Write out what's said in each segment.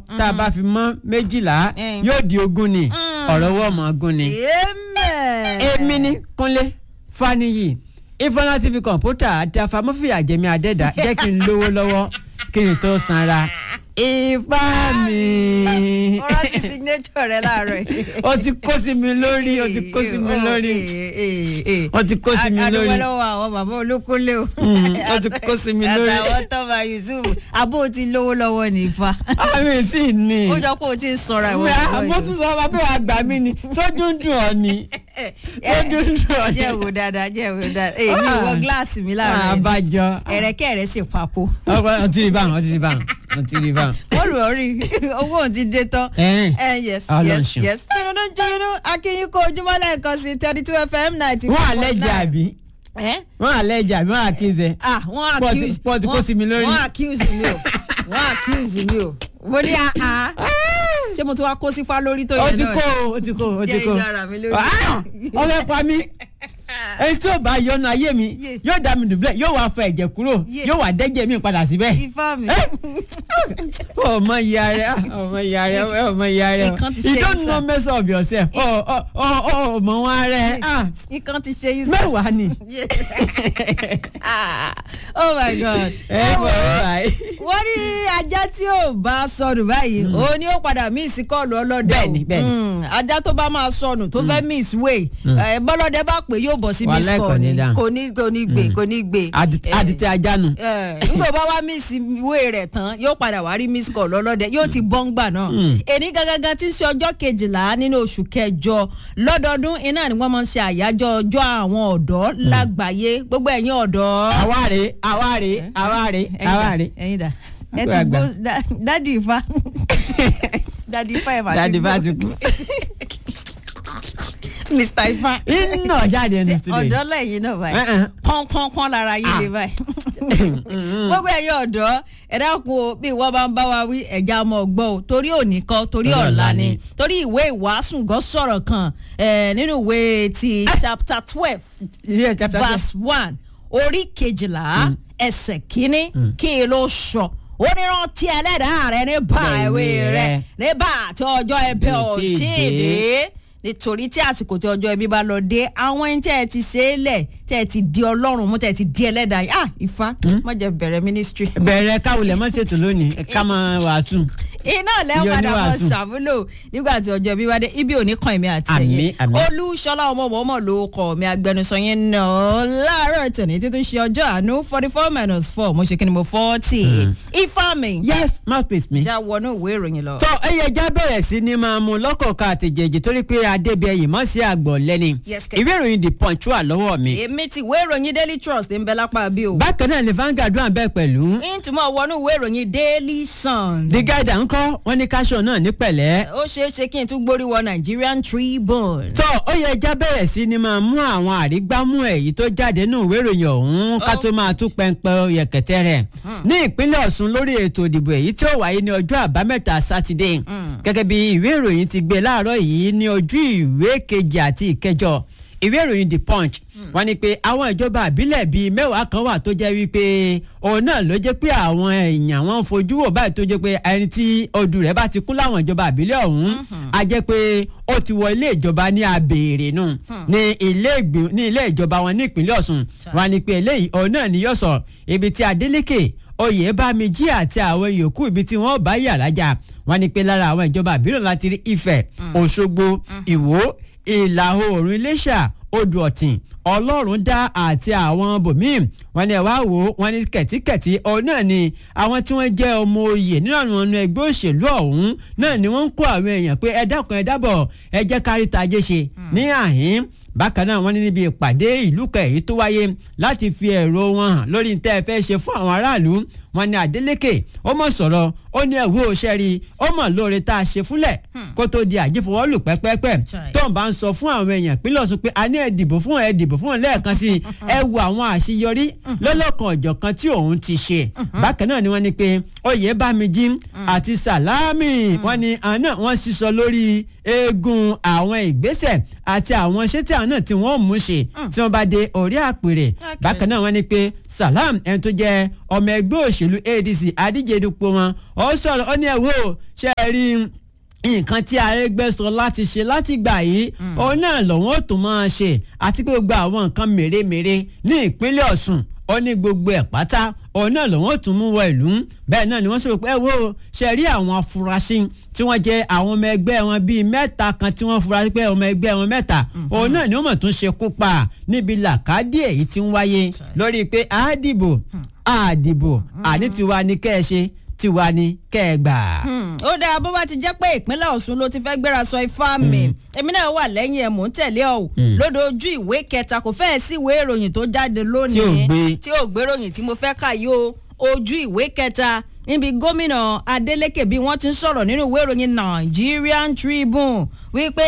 tá a bá fi mọ́ méjìlá Mm. yóò di ogún ni Mm. ọ̀rọ̀ wọ́ ọmọ ogún ni. amen. èmi ní kúnlé faniyi ifeanyi tv kọ̀ǹpútà àti afamọ́fìyà jẹ̀mí adẹ́dà jẹ́ kí n lówó lọ́wọ́ kí n tó sanra ifá mi. ọ̀rọ̀ ti signature rẹ láàárọ̀ yìí. ó ti kó sí mi lórí ó ti kó sí mi lórí ó ti kó sí mi lórí. adúgbò lọ́wọ́ àwọn bàbá olókólé o. Mm, ó ti kó sí mi lórí. àtàwọn tọ́ba yusuf abó ti lówó lọ́wọ́ ní ifá. àmì tí ì ní. ó jọ pé o ti ń sọra ìwọ mo tún sọ ma pé wàá gbà mí ni sójú ń dùn ọ ni sójú ń dùn ọ ni. jẹ́ wo dáadáa jẹ́ wo dáadáa èyí mi wọ gíláàsì mi láàárọ̀ yìí. àbájọ. ẹ̀rẹ̀kẹ́ rẹ̀ sì papò. ọ ti rí báwọn ọ ti rí báwọn ọ ti rí báwọn. wọ́n rò ó rí owó òun ti dé tán. Ẹ̀ẹ́n. ẹ yes Ọlọ́run yes ṣeun. yes. jẹ́nu jẹ́nu akínyìn kó ojúmọ́ lẹ́ẹ̀kan sí thirty two fm ninety wọ́n àlẹ́ jẹ àbí ẹ́ wọ́n àlẹ́ jẹ àbí wọ́n àkíyèsí. ah wọ́n Sport- accuse sport kó wọ́n- sí mi lórí. wọ́n accuse mi o wọ́n accuse mi o mo ní àá ṣé mo ti wá kó sífá lórí tó ó yẹ ti náà kó o ó ti kó o ó ti Jẹ́ kó o. ìyá ara mi lórí. Ah! ó fẹ́ pa mí èyí tí ò bá yọnu ayé mi Yeah. yóò dá mi dùbúlẹ̀ yóò wá fọ ẹ̀jẹ̀ kúrò Yeah. yóò wá dẹ́jẹ̀ mi padà síbẹ̀. ifá mi ọmọ ìyá rẹ ọmọ ìyá rẹ ọmọ ìyá rẹ Nǹkan ti you ṣe don't yín, know sir. mess of yourself ọ ọ ọ ọmọ wọn rẹ nǹkan ti ṣe yín sí. mẹ́wàá ni. Ah, oh my god. ẹ bọ̀ ẹ báyìí. wọ́n ní ajá tí ò bá sọnù báyìí òun ni ó padà miss kọ́ọ̀lù ọlọ́dẹ o. Bẹ́ẹ̀ni, bẹ́ẹ̀ni. Mm, ajá tó bá máa sọnù tó fẹ́ miss way eh, bọ́lọ́dẹ bá pè yóò bọ̀ sí miss Wàhálà kò call ní ni dáhùn. kò ní kò ní gbé kò ní gbé. Àdìtẹ̀- Eh, àdìtẹ̀ ajá nu. eh, nígbà bá wá miss way rẹ̀ tán yóò padà wá rí miss call ọlọ́dẹ yóò ti bọ́ ńgbà náà. èní gangan tí ń ṣe ọjọ́ kejìlá nínú oṣù kẹjọ lọ́dọọdún iná ni wọ́n máa ń ṣe àyájọ́ ọjọ́ àwọn ọ̀dọ́ lágbàáyé gbogbo ẹ̀yin ọ̀dọ́ àwárí àwárí àwárí àwárí. ẹyin dà ẹ Àgbà ti àgbà. gbó da- dádì ifá dádì ifá ẹ máa dáàdi ti bá gbó ti kú. mr ifá iná jáde ẹnu studio yìí. ọ̀dọ́ lẹ́yìn náà báyìí Eh-eh. pọ́npọ́npọ́n lára yín lè báyìí gbogbo ẹ̀yin ọ̀dọ́ ẹ dákun o bí ìwọ bá ń bá wa wí ẹ̀já ọmọ ọgbọ́n o torí òní kan torí Torí ọ̀la ọ̀la ni ni. torí ìwé ìwàásù gan sọ̀rọ̀ kan eh, nínú ìwé ti chapter twelve Yes, chapter twelve. verse one orí kejìlá ẹsẹ̀ kínní kí ló sọ ó ní rántí ẹlẹ́dàá rẹ nípa Bẹ́ẹ̀ ìwé ìwé rẹ rẹ. nígbà tí ọjọ́ ẹbí Kò ò tíì tí ì dé. dé nítorí tí àsìkò tí ọjọ́ ẹbí bá lọ dé àwọn ẹni tẹ́ ẹ ti ṣe é lẹ̀ tẹ́ ẹ ti di ọlọ́run mú tẹ́ ẹ ti di ẹlẹ́dàá yìí ah ifá má jẹ́ bẹ̀rẹ̀ ministry. bẹ̀rẹ̀ káwulẹ̀ mọ́ ṣètò lónìí ká máa wàásù. iná Iye lẹ́wọ̀n padà mọ́ oníwàásù. ṣàmúlò nígbà tí ọjọ́ ẹbí bá dé ibi ò ní kàn mí àti Àmín, ẹ̀yìn àmín. olúṣọlá ọmọ mọ́mọ́ ló kọ́ mi agbẹnusọ yẹn náà láàárọ̀ tòní títún ṣe ọjọ́ àánú forty four minus four mo ṣe kí ni mo forty ifá mi yes mouthpiece mi. já wọnú ìwé ìròyìn lọ. tọ́ ẹyẹ já bẹ̀rẹ̀ sí ni máa mú lọ́kọ̀ọ̀kan àtẹ̀jẹ̀jẹ̀ torí pé adébíyẹyì mọ́ sí àgbọ̀ lẹ́ni Yes, kẹ́. ìwé ìròyìn the punch wà lọ́wọ́ mi. èmi ti ìwé ìròyìn daily trust ń bẹ lápá bí o. bákan náà ni Vanguard wà bẹ́ẹ̀ pẹ̀lú. ìtumọ̀ wọnú ìwé ìròyìn daily sun. the guide à ń kọ́ wọ́n ní káṣọ náà ní pẹ̀lẹ́. ó ṣeé ṣe kí n tún gbórí wọ nigerian tribune. tọ́ ó yẹ já bẹ̀rẹ̀ sí ni máa mú àwọn àrígbámú èyí tó jáde nínú ìwé ìròyìn ọ̀hún ká tó máa tún pẹ́ńpẹ́ yẹ̀kẹ̀tẹ̀ rẹ̀. ní ìpínlẹ̀ Ọ̀ṣun lórí ètò ìdìbò èyí tí ó wáyé ní ọjọ́ àbámẹ́ta sátidé gẹ́gẹ́ bí ìwé ìròyìn ti gbé láàárọ̀ yìí ní ojú ìwé kejì àti ìkẹjọ ìwé ìròyìn the punch wọ́n ní pé àwọn ìjọba àbílẹ̀ bíi mẹ́wàá kan wà tó jẹ́ wípé òun náà ló jẹ́ pé àwọn èèyàn wọn ń fojú wò báyìí tó jẹ́ pé ẹni tí odù rẹ̀ bá ti kún láwọn ìjọba àbílẹ̀ ọ̀hún a jẹ́ pé ó ti wọ ilé ìjọba ní abèrè nù ní ilé ìgbì- ní ilé ìjọba wọn ní ìpínlẹ̀ Ọ̀ṣun wọ́n ní pé eléyìí òun náà ni yóò sọ ibi tí Adeleke Oyèbámijí àti àwọn yòókù ibi tí wọ́n bá yà lájà wọ́n ní pé lára àwọn ìjọba àbílẹ̀ láti rí Ifẹ̀ Òṣogbo Ìwó ìlà oòrùn Iléṣà odò ọ̀tìn ọlọ́run dá àti àwọn bòmíì wọ́n ní ẹ wá wò ó wọ́n ní kẹ̀tíkẹ̀tí òun náà ni àwọn tí wọ́n jẹ́ ọmọ oyè nínú àwọn ọ̀nà ẹgbẹ́ òṣèlú ọ̀hún náà ni wọ́n ń kó àwọn èèyàn pé ẹ dákun ẹ dábọ̀ ẹ jẹ́ kárí tajé ṣe ní àhín bákan náà wọ́n ní níbi ìpàdé ìlú kan èyí tó wáyé láti fi ẹ̀rọ wọn hàn lórí ní tẹ́ ẹ fẹ́ ṣe fún àwọn aráàlú wọ́n ní Adeleke ó mọ̀ sọ̀rọ̀ ó ní ẹ̀wú òṣèré ó mọ̀ lóore tá a ṣe fúnlẹ̀ kó tó di àjífọwọ́lù pẹ́pẹ́pẹ́ Chai. tó ń bá ń sọ fún àwọn èèyàn pínlẹ̀ Ọ̀ṣun pé a ní ẹ dìbò fún ẹ dìbò fún ẹ lẹ́ẹ̀kan sí i ẹ wo àwọn àṣeyọrí lọ́lọ́kan ọ̀jọ̀kan tí òun ti ṣe bákan náà ni wọ́n ní pé Oyèbámijí àti Sàlámì wọ́n ní àwọn náà wọ́n sísọ lórí eegun àwọn ìgbésẹ̀ àti àwọn iṣẹ́ tí àwọn náà tí wọ́n mú ṣe tí wọ́n bá dé orí àpèrè bákan náà wọ́n ní pé Salam ẹni tó jẹ́ ọmọ ẹgbẹ́ òṣèlú adc adíje dupò wọn ó sọ̀rọ̀ ó ní ẹ̀wọ́ ṣe é rí nǹkan tí arẹgbẹ́ sọ láti ṣe láti gbà yìí òun náà lòun ó tún máa ṣe àti pé gbogbo àwọn nǹkan mèremère ní ìpínlẹ̀ ọ̀ṣun ó ní gbogbo ẹ̀ pátá òun náà lòun ó tún mú wọ ìlú bẹ́ẹ̀ náà ni wọ́n sọ̀rọ̀ pé ẹ wo ṣe rí àwọn afurasí tí wọ́n jẹ́ àwọn ọmọ ẹgbẹ́ wọn bíi mẹ́ta kan tí wọ́n fura pé ọmọ ẹgbẹ́ wọn mẹ́ta òun náà ni wọ́n mọ̀ tún ṣe kú pa níbi làkàdí èyí tí ń wáyé lórí pé àádìbò àdìbò àní tiwa ni kẹ́ ẹ ṣe tiwa ni kẹ́ ẹ gbà. ó dáa bó bá ti jẹ́ pé ìpínlẹ̀ ọ̀ṣun ló ti fẹ́ gbéra sọ ifá mi èmi náà wà lẹ́yìn ẹ̀ mò ń tẹ̀lé ọ̀ lódò ojú ìwé kẹta kò fẹ́ẹ̀ sí ìwé ìròyìn tó jáde lónìí Tí ò gbé. tí ò gbé ròyìn tí mo fẹ́ kà yìí o ojú ìwé kẹta níbi gómìnà adeleke bí wọ́n ti ń sọ̀rọ̀ nínú ìwé ìròyìn nigerian tribune wípé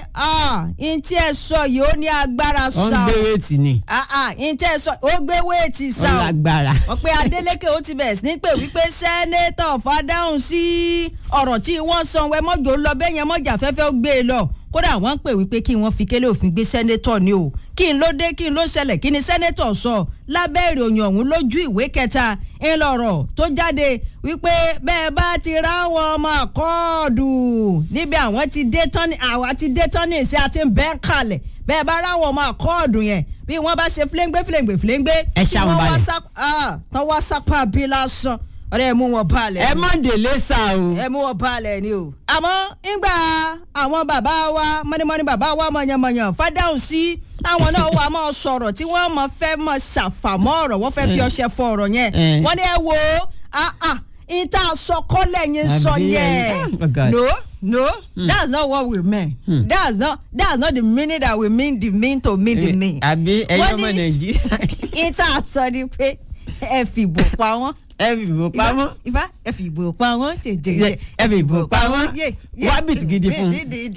ah n tí ẹ sọ yìí ó ní agbára wọ́n ń ṣá gbé o wéètì ni ah ah n tí ẹ sọ ó gbé wéètì ṣá wọ́n o lágbára. wọ́n pe adeleke ó ti bẹ̀rẹ̀ sí ní pé wípé sẹ́nẹ́tọ̀ fàdáhùn sí ọ̀rọ̀ tí wọ́n san wẹ́ mọ́jọ́ lọ bẹ́ẹ̀ yẹn mọ́jà fẹ́fẹ́ ó gbé e lọ kódà wọ́n ń pè wípé kí wọ́n fi kélé òfin gbé sẹ́nẹ́tọ̀ ni o kí n ló dé kí n ló ṣẹlẹ̀ kí ni sẹ́nẹ́tọ̀ sọ lábẹ́ ìròyìn ọ̀hún lójú ìwé kẹta ńlọrọ̀ tó jáde wípé bẹ́ẹ̀ bá ti ráwọn ọmọ àkọọ́dù níbi àwọn ti dé tán ní àwa ti dé tán ní ìṣe àti bẹ́ẹ̀ kalẹ̀ bẹ́ẹ̀ bá ráwọn ọmọ àkọọ́dù yẹn bí wọ́n bá ṣe fléngbé fléngbé fléngbé Ẹ tí ṣá wọn wọ́n wá balẹ̀. sá- ah, tán wá sápá bí lásán ọ̀rẹ́ ẹ̀ mú wọn balẹ̀ ẹ má délé sá o. ẹ mú wọn balẹ̀ ni o. àmọ́ ńgbà àwọn bàbá wa mọ́nímọ́ní bàbá wa mọ̀yànmọ̀yàn fàdáhùn sí táwọn náà wà máa sọ̀rọ̀ tí wọ́n máa fẹ́ máa ṣàfàmọ́ ọ̀rọ̀ wọ́n fẹ́ fi ọṣẹ fọ ọ̀rọ̀ yẹn. Eh. wọ́n ní ẹ wo ah ah ìta sọkọ́lẹ̀ yẹn sọ Àbí ẹ- yẹn. oh God. no no that's not what we mean. that's not that's not the meaning that we mean the mean to mean the mean. àbí ẹ̀yin Wọ́n ọmọ ní- nàìjíríà ìta sọ ni pé ẹ fìbò pa wọ́n ẹ fi ìbò pamọ́ ifá ẹ fi ìbò pa wọn jẹjẹrẹ Yẹ, ẹ fi ìbò pa wọ́n. Wá bìtì gidi fún un.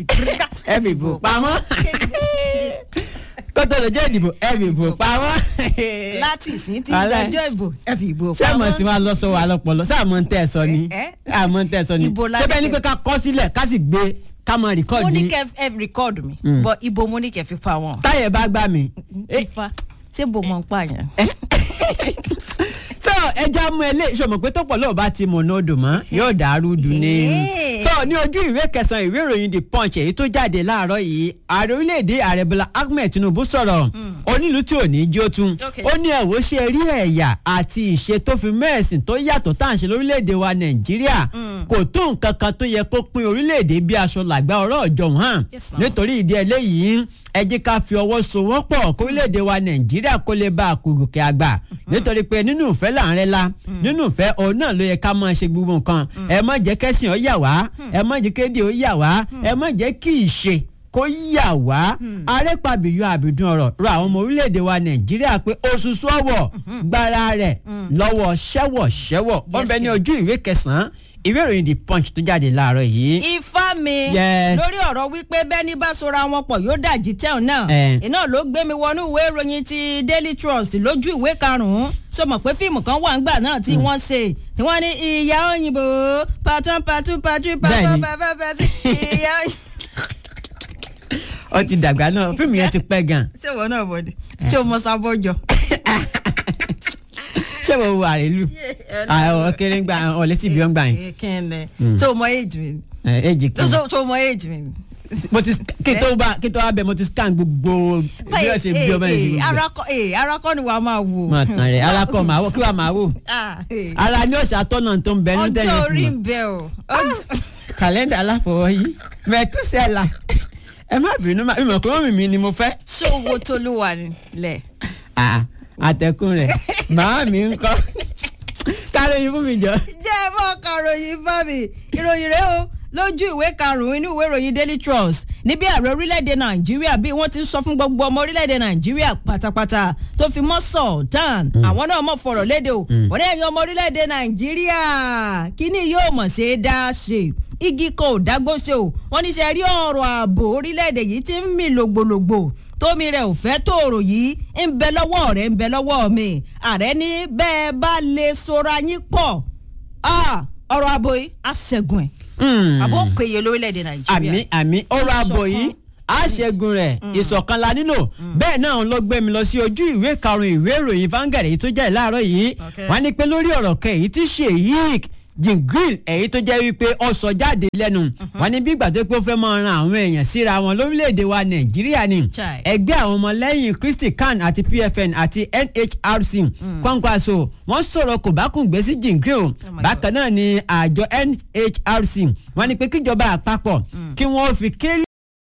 ẹ fi ìbò pamọ́ kótó lè jẹ́ ìdìbò ẹ fi ìbò pamọ́. láti ìsín tí Wàhálà. ìdájọ́ ìbò ẹ fi ìbò ṣé àmọ̀ sí pamọ́. wa lọ sọ wa lọpọlọ ṣé àmọ̀ ń tẹ̀ sọ ni Eh, eh. àmọ̀ ń tẹ̀ sọ ni Ìbò la ṣé bẹ́ẹ̀ ni ní pé ká kọ́ sílẹ̀ ká sì gbé ká mọ mo rìkọ́ọ̀dù ní ni kẹ ẹ rìkọ́ọ̀dù mi Mm. bọ ibo mo ní kẹ fi pa wọn. táyẹ̀ bá gbà mí. Eh, ifá ṣé bo mọ̀ ń pààyàn. tó ẹja mú ẹ lé ìṣòmọ pé tó pọ̀ lọ́wọ́ bá ti mọ̀nà odò mọ́ yóò dàrú dùn ní. Eh. tó ní ojú ìwé kẹsàn-án ìwé ìròyìn the punch èyí tó jáde láàárọ̀ yìí ààrẹ orílẹ̀-èdè ààrẹ bọ́lá ahmed tinubu sọ̀rọ̀ onílù tí ò ní jó tún Okay. ó ní ẹ̀wọ́ ṣe rí ẹ̀yà àti ìṣe tó fi mẹ́ẹ̀sìn tó yàtọ̀ tá à ń ṣe lórílẹ̀-èdè wa nàìjíríà kò tó nǹkan kan tó yẹ kó pín orílẹ̀-èdè bí aṣọ làgbá ọ̀rọ̀ ọ̀jọ̀ hàn Yes, now. nítorí ìdí eléyìí ẹ jẹ́ ká fi ọwọ́ sowọ́pọ̀ kórílẹ̀-èdè wa nàìjíríà kó lè bá àkùrùkẹ́ àgbà nítorí pé nínú ìfẹ́ là ń rẹ́ la nínú ìfẹ́ òun náà ló yẹ ká máa ṣe gbogbo nǹkan ẹ má jẹ́ kẹ́sìn ó yà wá ẹ má jẹ́ kéde ó yà wá ẹ má jẹ́ kí ìṣe kó yà wá arẹ́pàbíyọ àbìdún ọ̀rọ̀ rọ àwọn ọmọ orílẹ̀-èdè wa nàìjíríà pé oṣooṣù ọ̀wọ̀ gbára rẹ̀ lọ́wọ́ ṣẹ́wọ̀ ṣẹ́wọ̀ wọ́n bẹ ní yes. ojú ìwé kẹsàn-án ìwé ìròyìn the punch tó jáde láàárọ̀ yìí. ifá mi Yes. lórí ọ̀rọ̀ wípé bẹ́ẹ̀ni bá sora wọn pọ̀ yóò dàjí tẹ̀hún náà Eh. iná ló gbé mi wọnú ìwé ìròyìn ti daily trust lójú ìwé karùn-ún sọ mọ̀ pé fíìmù kan wà ńgbà náà tí wọ́n ṣe tí wọ́n ní ìyá òyìnbó patron patron patron patron Bẹ́ẹ̀ni. patron patron ìyá òyìnbó. ó ti dàgbà náà fíìmù yẹn ti pẹ́ gan ṣé wọn náà bọ̀dé ṣé o mọ sábọ́jọ. ṣé wo wo àrèlú àwọn kéré ń gbà ọ létí ibi wọn gbà yín kẹ́hìnẹ́ ṣé o mọ age mi ni? ẹ èjì kan ṣé o mọ age mi ni? mo ti kí tó bá kí tó bá bẹ mo ti scan gbogbo bí wọ́n ṣe bí ọmọ yẹn ṣe gbogbo arakọ ee arakọ ni wàá máa wò. mọ tán rẹ alákọ màá wò kí wàá máa wò Ah, eh. ara ní ọ̀sẹ̀ atọ́nà tó ń bẹ ní ọjọ́ tẹ̀yẹ̀ orí fún ń mi bẹ o. Ọjọ́- kàlẹ́ndà aláfọwọ́yí mẹ́túsẹ́là ẹ má bínú má mímọ̀ pé wọ́n mi ni mo fẹ́ ṣé owó tó ló wà nílẹ̀. Ah, àtẹ̀kùn rẹ̀ màá mi ń kọ́ kárẹ́ yín fún mi jọ. jẹ́ ẹ bọ́ karòyìn bá mi ìròyìn rẹ o lójú ìwé karùn-ún inú ìwé ìròyìn daily trust níbi ààrẹ orílẹ̀-èdè nàìjíríà bí wọ́n ti ń sọ fún gbogbo ọmọ orílẹ̀-èdè nàìjíríà pátápátá tó fi mọ́ sultan àwọn náà mọ̀ fọ̀rọ̀ léde o wọ́n ní ẹ̀yin ọmọ orílẹ̀-èdè nàìjíríà kíní yóò mọ̀ ṣe é dá ṣe igi kan ò dágbó ṣe o wọ́n ní ṣe rí ọ̀rọ̀ ààbò orílẹ̀-èdè yìí ti ń mì lògbòlògbò tómi rẹ̀ ò fẹ́ tòrò yìí ń bẹ lọ́wọ́ rẹ̀ ń bẹ lọ́wọ́ mi ààrẹ ní bẹ́ẹ̀ bá lè sora yín pọ̀ Ah, ọ̀rọ̀ ààbò yìí á ṣẹ́gun ẹ̀ Hmm. àbó péye lórílẹ̀‐èdè nàìjíríà. àmì àmì ọ̀rọ̀ àbọ̀ yìí á ṣẹ́gun rẹ̀ ìṣọ̀kan la nílò bẹ́ẹ̀ náà ló gbé mi lọ sí ojú ìwé karùn-ún ìwé ìròyìn Vanguard èyí tó jẹ́ láàárọ̀ yìí Okay. wọ́n ní pé lórí ọ̀rọ̀ kan èyí tí Sheikh Jingril èyí tó jẹ́ wípé ó sọ jáde lẹ́nu wọ́n ní bí ìgbà tó pé ó fẹ́ máa ran àwọn èèyàn síra wọn lórílẹ̀‐èdè wa Nàìjíríà ni Chai. ẹgbẹ́ àwọn ọmọlẹ́yìn Kristi CAN àti PFN àti NHRC Kwankwaso wọ́n sọ̀rọ̀ kò bá kùn gbé sí Jingril my bákan náà ni àjọ NHRC wọ́n ní pé kíjọba àpapọ̀ kí wọ́n fi kélé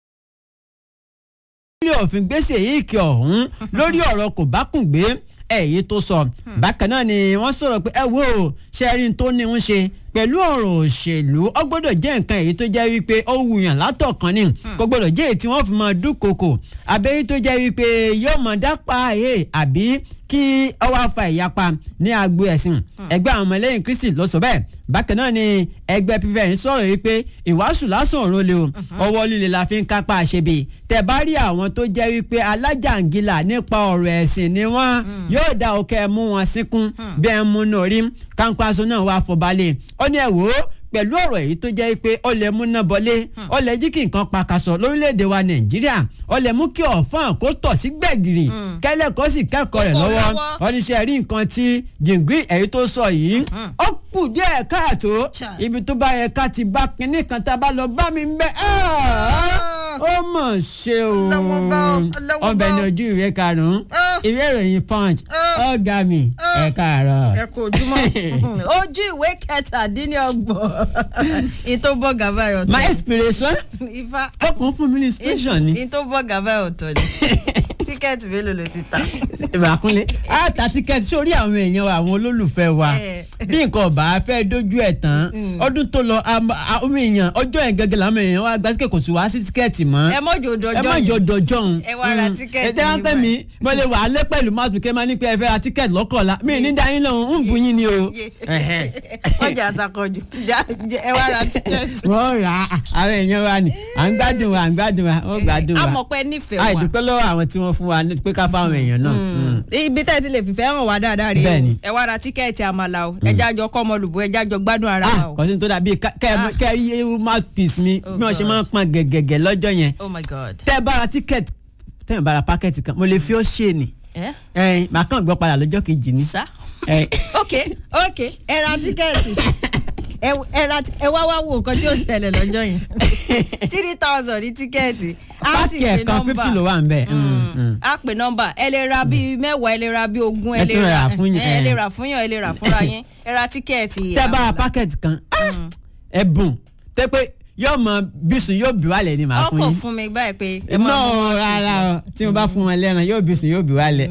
ilé òfin gbèsè yìí kí ọ̀hún lórí ọ̀rọ̀ kò bá kùn gbé èyí tó sọ bákan náà ni wọ́n sọ̀rọ̀ pé ẹ wo ṣẹ́rin tó ní ń ṣe pẹ̀lú ọ̀rọ̀ òṣèlú ó gbọ́dọ̀ jẹ́ nǹkan èyí tó jẹ́ wípé ó wùyàn látọ̀kan ni kò gbọ́dọ̀ jẹ́ èyí tí wọ́n fi máa dúnkokò àbẹ́yí tó jẹ́ wípé yóò máa dápa ẹ̀ àbí kí ó wá fa ìyapa ní agbo ẹ̀sìn ẹgbẹ́ àwọn ọmọlẹ́yìn Kristi ló sọ bẹ́ẹ̀ bákan náà ni ẹgbẹ́ pípẹ́ sọ̀rọ̀ yìí pé ìwàásù lásán òun lè o ọwọ́ líle la fi ń kápá àṣebè tẹ́ bá rí àwọn tó jẹ́ wípé alájàngilà nípa ọ̀rọ̀ ẹ̀sìn ni wọ́n yóò dá òkè mú wọn sínkún bí ẹ mú náà rí Kwankwaso náà wà fọbalẹ̀ ó ní ẹ wò ó pẹ̀lú ọ̀rọ̀ èyí tó jẹ́ pé ó lè mú náà bọ́lé ó lè jí kí nǹkan pakasọ̀ lórílẹ̀‐èdè wa Nàìjíríà ó lè mú kí ọ̀fọ́n kó tọ̀ sí gbẹ̀gìrì kẹ́lẹ́ kó sì kẹ́kọ̀ọ́ rẹ̀ Kó kọ́ lọ́wọ́ lọ́wọ́. oníṣẹ́ rí nǹkan tí Jingril èyí tó sọ yìí ó kù díẹ̀ káàtó Chà. ibi tó bá yẹ ká ti bá kinní kan tá a bá lọ bá mi ń bẹ ó mọ̀ ṣe o Ọlọ́wọ́ bá ọ, ọlọ́wọ́ ọbẹ̀ bá ní ọ. ojú ìwé karùn-ún Ah. ìwé ìròyìn Punch Ah. ọ̀gá mi ẹ káàárọ̀. ẹ kò ojúmọ́ ojú ìwé kẹtàdínlọ́gbọ̀n ìtò bọ́ gàbá ẹ̀ my ọ̀tọ̀ inspiration ifá ọkùnrin fún mi ní inspiration ni. ìtò bọ́ gàbá ẹ̀ ọ̀tọ̀ ni tíkẹ́ẹ̀tì mélòó ló ti ta. ìbàkúnlé á ta tíkẹ́ẹ̀tì sórí àwọn èèyàn wa àwọn olólùfẹ́ wa Eh. bí nǹkan ọba fẹ́ dojú ẹ̀ tán ọdún tó lọ àwọn èèyàn ọjọ́ yẹn gẹ́gẹ́ làwọn èèyàn wa gba tíkẹ́ẹ̀tì kò sí wá sí tíkẹ́ẹ̀tì mọ́ ẹ mọ́jọ dọjọ́ ẹ má jọ dọjọ́ òun Ẹ wá ra tíkẹ́ẹ̀tì ẹ tẹ́ wọ́n yìí pẹ́ mi mo lè wà á lé pẹ̀lú mouth pikin máa ní pé ẹ fẹ́ ra tíkẹ́ẹ̀tì lọ́kọ̀ọ́lá mi ní dáyín lọ́hùn ń bu yín ni o. Ẹ̀hẹ̀. ọjà àṣàkọjù ẹ wá ra tíkẹ́ẹ̀tì. wọ́n rà á àwọn èèyàn wa ni à ń gbádùn wa à ń gbádùn wa ó gbádùn wa amọ̀pẹ́ nífẹ̀ẹ́ wa àìdúpẹ́ lọ́wọ́ àwọn tí wọ́n fún wa ní pé ká fáwọn èèyàn náà. Mm. ibi tẹ́ ẹ ti lè fìfẹ́ hàn wá dáadáa rèé Bẹ́ẹ̀ni. o ẹ wá ra tíkẹ́ẹ̀tì àmàlà o ẹ jájọ kọ́ ọmọ olùbọ́ ẹ jájọ gbádùn ara wa ah o. kò sí ní tó dàbí ká- kẹ́ Ah. ẹ- kẹ́ ẹ rí ewu mouthpiece mi Oh bí wọ́n ṣe God. máa ń pọn gẹ̀gẹ̀gẹ̀ lọ́jọ́ yẹn oh my god. tẹ́ ẹ bá ra tíkẹ́ẹ̀tì tẹ́ ẹ bá ra pákẹ́ẹ̀tì kan mo lè fi ó ṣe ni ẹ ẹ̀yin màá kàn gbọ́ padà lọ́jọ́ kejì ni. sá. Ẹ̀, ok ok ẹ ra tíkẹ́ẹ̀tì ẹ ẹ ra ẹ wá wá wo nǹkan tí ó ṣẹlẹ̀ lọ́jọ́ yẹn three thousand ní tíkẹ́ẹ̀tì á sì páàkì pé ẹ̀kan fifty ló nọ́mbà wà ń bẹ̀. á pè nọ́mbà ẹ lè ra bíi mẹ́wàá ẹ lè ra bíi ogún ẹ Ẹ lè tún ra rà fún yín, ẹ ẹ. lè ra fún yàn ẹ lè ra fúnra yín ẹ ra tíkẹ́ẹ̀tì tẹ́ ẹ bá ra àmàlà. pákẹ́ẹ̀tì kan ah, ẹ̀bùn tẹ́ pé yóò mọ bísùn yóò bí wálẹ̀ ni màá fún ọkọ̀ yín. fún mi báyìí pé ẹ máa náà mú wọn rárá o tí mo bá fún wọn lẹ́ran yóò bísùn yóò bí wálẹ̀.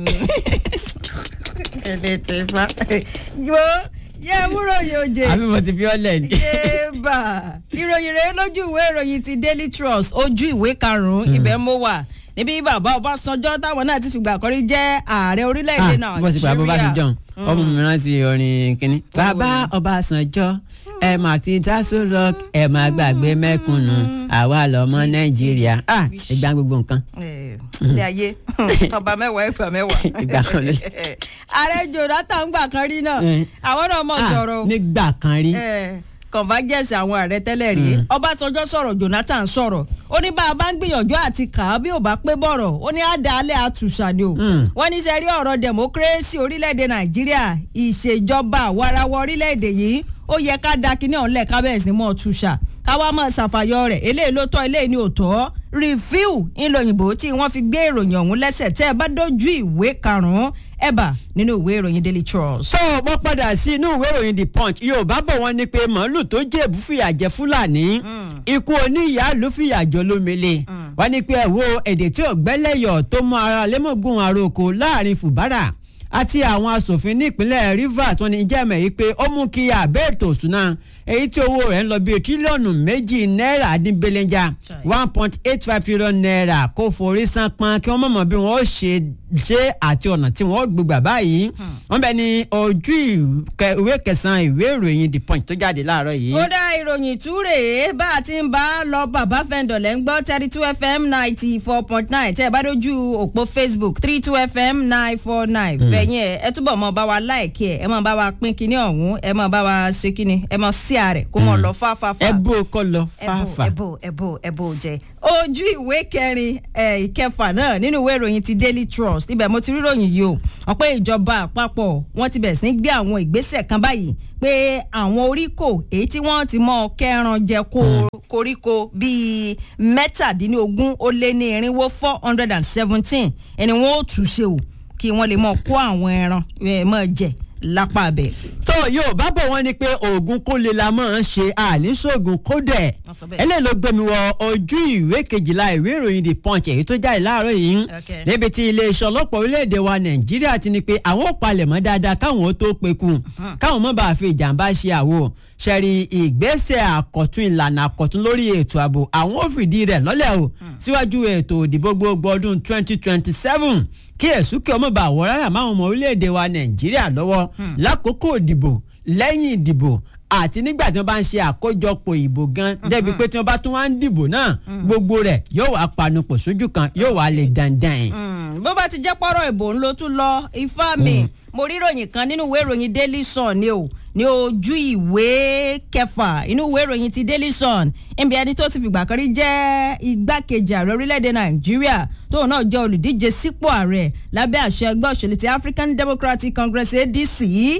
ẹ̀ẹ́dẹ̀ tẹ̀ fà. yo yẹ múrò yóò jẹ. àbí mo ti fi ọ́ lẹ̀ ni. yéèbà ìròyìn rèé lójú ìwé ìròyìn ti Daily Trust ojú ìwé karùnún ibẹ̀ mo wà níbi bàbá Ọbásanjọ́ táwọn náà ti fìgbà kọrí jẹ́ ààrẹ orílẹ̀-èdè Ah, bó ti pa bó bá ti jọun ọmọ mi rántí orin kínní. bàbá Ọbásanjọ́ ẹ mà ti taso rock ẹ má gbàgbé mẹ́kúnnù àwa lọ́mọ Nàìjíríà ah ìgbà gbogbo nǹkan. ilé ayé ọba mẹ́wàá ẹgbà mẹ́wàá. Ìgbà kan ló- ààrẹ Jonathan gbà kan rí náà Eh. àwọn náà mọ̀ Ah, sọ̀rọ̀ o. nígbà kan rí. Eh, convergence àwọn ààrẹ tẹ́lẹ̀ rí Ọbásanjọ́ sọ̀rọ̀ Jonathan sọ̀rọ̀ ó ní bá a bá ń gbìyànjú àti kà á bí ò bá pé bọ̀rọ̀ ó ní àdáálẹ̀ àtúnṣà ni o Mm. wọ́n ní sẹ́rí ọ̀rọ̀ democracy orílẹ̀-èdè Nàìjíríà ìṣèjọba àwarawa orílẹ̀-èdè yìí ó yẹ ká da kíní ọ̀hún lẹ̀ kábẹ́ẹ̀sì mọ́ túṣà káwá mọ̀ ṣàfàyọ rẹ̀ eléyìí ló tọ́ eléyìí ni ò tọ́ review ńlọyìnbó tí wọ́n fi gbé ìròyìn ọ̀hún lẹ́sẹ̀ tẹ́ ẹ bá dójú ìwé karùn-ún ẹ̀ bà nínú ìwé ìròyìn Daily Trust. tó mo padà sí inú ìwé ìròyìn the punch yorùbá bọ̀ wọ́n ní pé màálù tó jẹ̀bú fìyà jẹ fúlàní ikú oníyàá ló fìyà jọ lómele wọ́n ní pé ẹ̀wọ́ èdè tí ò gbẹ́lẹ́yọ̀ tó mú ara lẹ́mọ̀gùn àròkọ láàrin fùbárà àti àwọn asòfin nípínlẹ̀ rivers wọ́n ní jẹ́mẹ̀ yìí pé ó mú kí abẹ́ ètò òṣùnà èyí tí owó rẹ̀ ń lọ bíi tírílíọ̀nù méjì náírà dín belenja one point eight five trillion naira kó forí san pọn kí wọ́n mọ̀mọ́ bí wọ́n ó ṣe ṣe àti ọ̀nà tí wọ́n ó gbégbà báyìí wọ́n bẹ ní ojú ìwé- ìwé kẹsàn-án ìwé ìròyìn the punch tó jáde láàárọ̀ yìí. ó dá ìròyìn túrè bá a ti ń bá a lọ bàbá fẹ́ǹdọ̀ lẹ́ ń gbọ́ thirty two fm ninety four point nine tẹ́ ẹ bá dójú òpó facebook three two fm nine four nine ẹ̀yin ẹ̀ ẹ túbọ̀ mọ bá wa láìkí ẹ̀ ẹ mọ bá wa pín kinní ọ̀hún ẹ mọ bá wa ṣe kinní ẹ mọ sí àrẹ̀ kó mọ lọ fáfáfá ẹ bó o kọ lọ fáfà. ẹbò ẹbò ẹbò jẹ ojú ìwé kẹrin ẹ ìkẹfà náà nínú ìwé ìròyìn ti daily trust ibẹ̀ mo ti rí ròyìn yìí o wọ́n pé ìjọba àpapọ̀ wọ́n ti bẹ̀rẹ̀ sí ní gbé àwọn ìgbésẹ̀ kan báyìí pé àwọn oríkò èyí tí wọ́n ti mọ kẹran jẹ kó koríko bíi mẹ́tàdínlógún ó lé ní irinwó four hundred and seventeen ẹni wọ́n ó tù ṣe o kí wọ́n lè mọ kó àwọn ẹran ẹ̀ mọ̀ jẹ lápá abẹ. tó yóò bá bọ̀ wọ́n ni pé oògùn kó lè la máa ń ṣe àníṣògùn kó dẹ̀ Wọ́n sọ bẹ́ẹ̀. eléyìí ló gbé mi wọ ojú ìwé kejìlá ìwé ìròyìn the punch èyí tó jáde láàárọ̀ yìí Okay. níbi tí iléeṣẹ́ ọlọ́pàá orílẹ̀-èdè wa nàìjíríà ti ní pé àwọn ò palẹ̀mọ́ dáadáa káwọn ó tó peku káwọn mọ́ bá fi ìjàmbá ṣe àwo ṣẹ̀rí ìgbésẹ̀ àkọ́tún ìlànà àkọ́tún lórí ètò ààbò àwọn ò fìdí rẹ̀ lọ́lẹ̀ o síwájú ètò ìdìbò gbogbo ọdún 2027 kí èsúkè ọmọ bá wọ rárá máwọn ọmọ orílẹ̀-èdè wa nàìjíríà lọ́wọ́ lákòókò ìdìbò lẹ́yìn ìdìbò àti nígbà tí wọ́n bá ń ṣe àkójọpọ̀ ìbò gan débi pé tí wọ́n bá tún wá ń dìbò náà gbogbo rẹ̀ yóò wá panupọ̀ sójú kan yóò wá lè dandan. Mm, bó bá ti jẹ́ pọ́rọ̀ ìbò ń lo tún lọ ifá mi mo rí ìròyìn kan nínú ìwé ìròyìn daily sun ni o ní ojú ìwé kẹfà inú ìwé ìròyìn ti daily sun níbi ẹni tó ti fìgbà kan rí jẹ́ igbákejì ààrẹ orílẹ̀-èdè nàìjíríà tóun náà jẹ́ olùdíje sípò ààrẹ lábẹ́ àṣẹ ẹgbẹ́ òṣèlú ti african democratic congress adc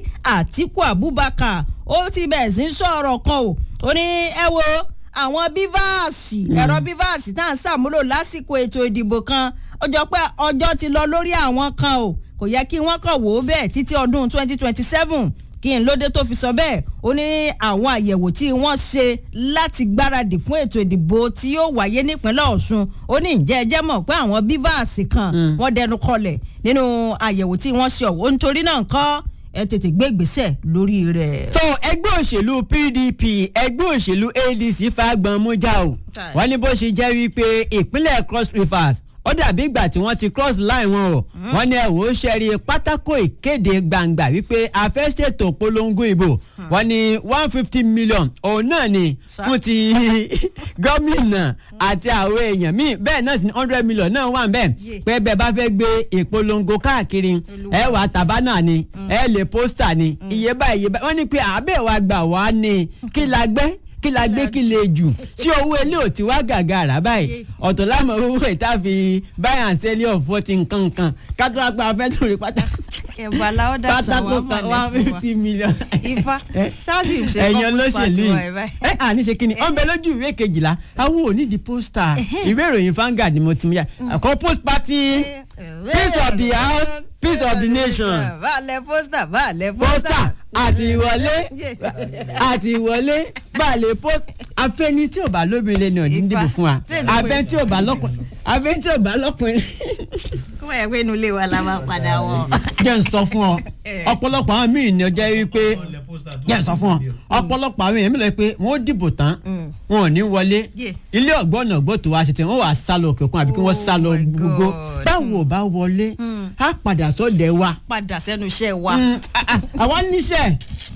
àtiku abubakar ó ti bẹ̀rẹ̀ sí í sọ̀rọ̀ kan o ó ní ẹ wo àwọn bíváàsì ẹ̀rọ bíváàsì tá à ń ṣàmúlò lásìkò ètò ìdìbò kan ó jọ pé ọjọ́ ti lọ lórí àwọn kan o kò yẹ kí wọ́n kàn wò ó bẹ́ẹ̀ títí ọdún 2027 kí n lóde tó fi sọ bẹ́ẹ̀ ó ní àwọn àyẹ̀wò tí wọ́n ṣe láti gbáradì fún ètò ìdìbò tí yóò wáyé nípínlẹ̀ ọ̀ṣun ó ní ǹjẹ́ ẹ jẹ́ mọ̀ pé àwọn bíváàsì kan wọ́n dẹnu kọlẹ̀ nínú àyẹ̀wò tí wọ́n ṣe ọ̀hún nítorí náà nǹkan ẹ tètè gbé ìgbésẹ̀ lórí rẹ̀. tó ẹgbẹ́ òṣèlú pdp ẹgbẹ́ òṣèlú adc fagbọn mújà o Tai. wọ́n ní bó ṣe jẹ́ wípé ìpínlẹ̀ cross rivers ó dàbí ìgbà tí wọ́n ti cross line wọn o wọ́n ní ẹ̀wò ṣẹ́rí pátákó ìkéde gbangba wípé a fẹ́ ṣètò polongo ìbò wọ́n ní one fifty million òun náà ni Sa- fún ti gómìnà àti àwọn èèyàn míì bẹ́ẹ̀ náà sì ní hundred million náà wà bẹ́ẹ̀ Yeah. pé bẹ́ẹ̀ bá fẹ́ gbé ìpolongo káàkiri ẹ wà tàbánà ni ẹ lè pósítà ni iye báyìí iye báyìí wọ́n ní pé àbẹ̀ wa gbà wá ni kí la gbé kí la gbé kí lè jù tí owó ilé ò ti wá gàgà rà báyìí ọ̀tọ̀ lámọ̀ owó ìta fi báyà ń sẹ́lẹ̀ ọ̀fọ́ ti nǹkan nǹkan kátó apá afẹ́ tó rí pátá ẹ̀bà làwọn dà pátákó kan one fifty million. ifá Eh, ṣáàṣì ṣe ẹ̀yin kọ́kọ́ olóṣèlú pàtó yìí ẹ̀ báyìí. ẹ àní ṣe kíni ọ̀nbẹ lójú ìwé kejìlá àwọn ò ní di pósítà ìwé ìròyìn Vanguard ni mo ti mú yá àkọ́ post party peace of the house peace of the nation báàlẹ̀ pósítà báàlẹ̀ pósítà pósítà. àti ìwọlé àti ìwọlé balẹ̀ post afẹ́ni tí ò bá lóbìnrin lẹ́nu ọ̀dín dìbò fún wa Tètè pé- abẹ́ tí ò bá lọ́kùnrin abẹ́ tí ò bá lọ́kùnrin kó wáyé pé inú ilé wa la máa padà wọ̀. jẹ́ ń sọ fún ọ ọ̀pọ̀lọpọ̀ àwọn míì ní ọjọ́ wípé jẹ́ ń sọ fún ọ ọ̀pọ̀lọpọ̀ àwọn èèyàn mi lọ pé wọ́n ó dìbò tán wọn ò ní wọlé Yeah. ilé ọ̀gbọ́n ọ̀gbọ́n tó wá ṣe tí wọ́n wà sá lọ òkè òkun àbí kí wọ́n sá lọ Oh my gbogbo God. báwo ò bá wọlé á padà sọ́dẹ̀ wa padà sẹ́nu iṣẹ́ wa. Mm, ah, ah, àwa níṣẹ́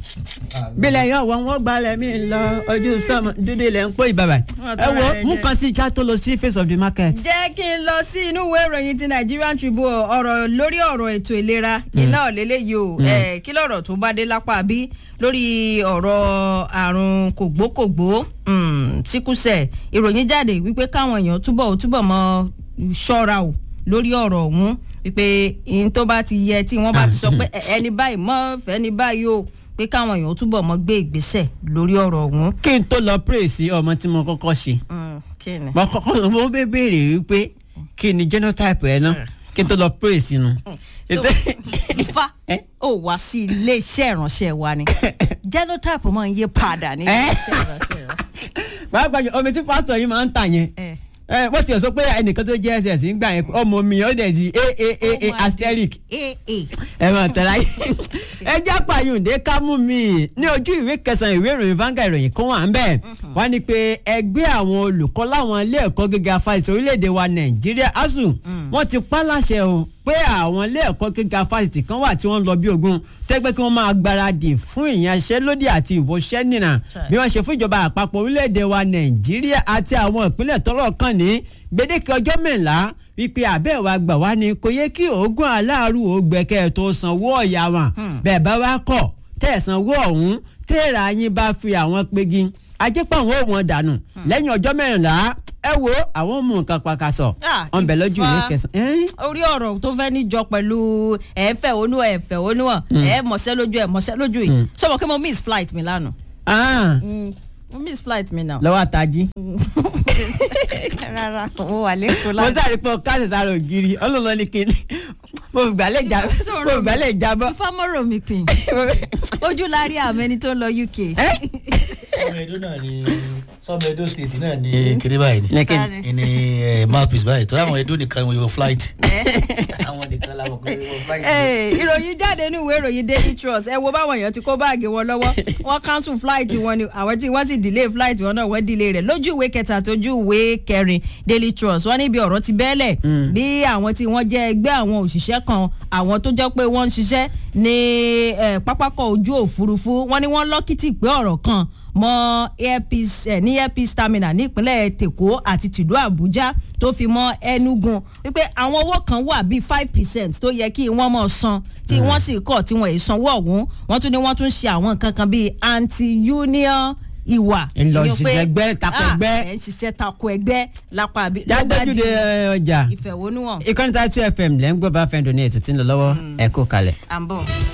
bílẹ̀ yọ wọ́n wọ́n gbalẹ̀ mi lọ ojú sọ́mọ dúdú ilẹ̀ ń pò ìbàbà Wọ́n ẹ tọrọ wo ẹ mú jẹ. kan sí ká tó lọ sí face of the market. jẹ́ kí n lọ sí inú ìwé ìròyìn ti Nigerian Tribune ọ̀rọ̀ lórí ọ̀rọ̀ ètò ìlera iná lélẹ́yìí o Eh, kí lọ̀rọ̀ tó bá dé lápá bí lórí ọ̀rọ̀ àrùn kògbókògbó mm, síkúsẹ̀ ìròyìn jáde wípé káwọn èèyàn túbọ̀ túbọ̀ mọ ṣọ́ra o lórí ọ̀rọ̀ ọ̀hún wípé ihun tó bá ti yẹ tí wọ́n bá ti sọ pé ẹ- ẹni báyìí mọ́ fẹ́ni báyìí o pé káwọn èèyàn túbọ̀ mọ gbé ìgbésẹ̀ lórí ọ̀rọ̀ ọ̀hún. kí n tó lọ pray sí ọmọ tí mo kọ́kọ́ ṣe Mm, kí ni. mo kọ́kọ́ mo bẹ béèrè wípé kí ni genotype ẹ náà kí n tó lọ pray sínú. So, ifá Eh? ó wá sí iléeṣẹ́ ìránṣẹ́ wa ni genotype máa ń yé padà ní Eh? iléeṣẹ́ ìránṣẹ́ wa. pàápàá jù omi tí pásítọ̀ yìí máa ń tà yẹn Eh. ẹ wọ́n ti sọ pé ẹnìkan tó jẹ́ ss ń gbà yẹn ọmọ mi ó dẹ̀ di Ó aaa máa asterisk di AA. ẹ mọ̀ tẹ̀lé ayé ẹ já pààyùndé ká mú mi ní ojú ìwé kẹsàn-án ìwé ìròyìn Vanguard ìròyìn kan wà ń bẹ̀ wọ́n ní pé ẹgbẹ́ àwọn olùkọ́ láwọn ilé ẹ̀kọ́ gíga fásitì orílẹ̀-èdè wa Nàìjíríà ASUU wọ́n ti pa láṣẹ o pé àwọn ilé ẹ̀kọ́ gíga fásitì kan wà tí wọ́n ń lọ bí ogun tẹ́gbẹ́ kí wọ́n máa gbáradì fún ìyanṣẹ́lódì àti ìwòṣẹ́ nìna Sure. bí wọ́n ṣe fún ìjọba àpapọ̀ orílẹ̀-èdè wa Nàìjíríà àti àwọn ìpínlẹ̀ tọ́rọ̀ kàn ní gbèdéke ọjọ́ mẹ́ńlá wípé àbẹ́ wa gbà wá ni kò yẹ kí oògùn aláàrú ògbẹ́kẹ́ tó sanwó ọ̀yà wọn bẹ́ẹ̀ bá wá kọ̀ tẹ̀ sanwó ọ̀hún téèrà yín bá fi àwọn pegi ajẹ́pọ̀ àwọn ò wọ́n dànù lẹ́yìn ọjọ́ mẹ́rìnlá ẹ wo àwọn mú nǹkan pàkàṣọ Ah, wọn bẹ̀ lójú ìwé Ifá. kẹsàn-án. orí ọ̀rọ̀ tó fẹ́ níjọ pẹ̀lú ẹ̀ẹ́fẹ̀ onú ẹ̀fẹ̀ onú ẹ̀ mọ̀ṣẹ́ lójú ẹ̀ mọ̀ṣẹ́ lójú yìí sọ̀rọ̀ kí mo miss flight mi lánàá Ah, Mm, mo miss flight mi náà. lọ́wọ́ àtàjì. rárá mo wà lẹ́kọ̀ọ́ mo láti. sáré pọ káṣí sáré ògiri ọlọ́lọ́ ní kíni mo gbàlẹ̀ já mo gbàlẹ̀ jábọ́. ifámọ́rò mi pin ojú la rí àmẹ́ni tó ń lọ UK. sọmọ edo náà ni sọmọ edo state náà ni kiri báyìí ni lẹ́kìn ni eh, mouthpiece báyìí tó láwọn edo nìkan wọ́n yóò flight àwọn nìkan làwọn kan wọ́n flight. Ee, ìròyìn jáde ní ìwé ìròyìn daily trust ẹ wo báwọn èèyàn ti kó báàgì wọn lọ́wọ́ wọ́n cancel flight wọn ni àwọn tí wọ́n sì delay flight wọn náà wọ́n delay rẹ̀ lójú ìwé kẹta tójú ìwé kẹrin daily trust wọ́n níbi ọ̀rọ̀ ti bẹ́ẹ̀lẹ̀ bí àwọn tí wọ́n jẹ́ ẹgbẹ́ àwọn òṣìṣẹ́ kan àwọn tó jẹ́ pé wọ́n ń ṣiṣẹ́ ní eh, pápákọ̀ ojú òfurufú wọ́n ní wọ́n lọ́kìtì pé ọ̀rọ̀ kan mọ airpeace ẹ ní airpeace terminal ní ìpínlẹ̀ tèkó àti tìlú àbújá tó fi mọ enugu wípé àwọn owó kan wà bíi five percent tó yẹ kí wọ́n mọ̀ san tí wọ́n sì kọ̀ tí wọ́n ì sanwó ọ̀hún wọ́n tún ní wọ́n tún ṣe àwọn nǹkan kan bíi anti-union ìwà. Ńlọ ìyẹn pé, ṣiṣẹ́ ẹgbẹ́, tako ah, ẹgbẹ́. ẹ̀ ń ṣiṣẹ́ tako ẹgbẹ́ lápá àbí. ló bá jáde di ọjà ìfẹ̀hónúhàn ìkànnì tá a two fm lẹ́ ń gbọ́ bá fẹ́ dùn ní ètò tí ń lọ lọ́wọ́ ẹ kú kalẹ̀. à ń bọ̀.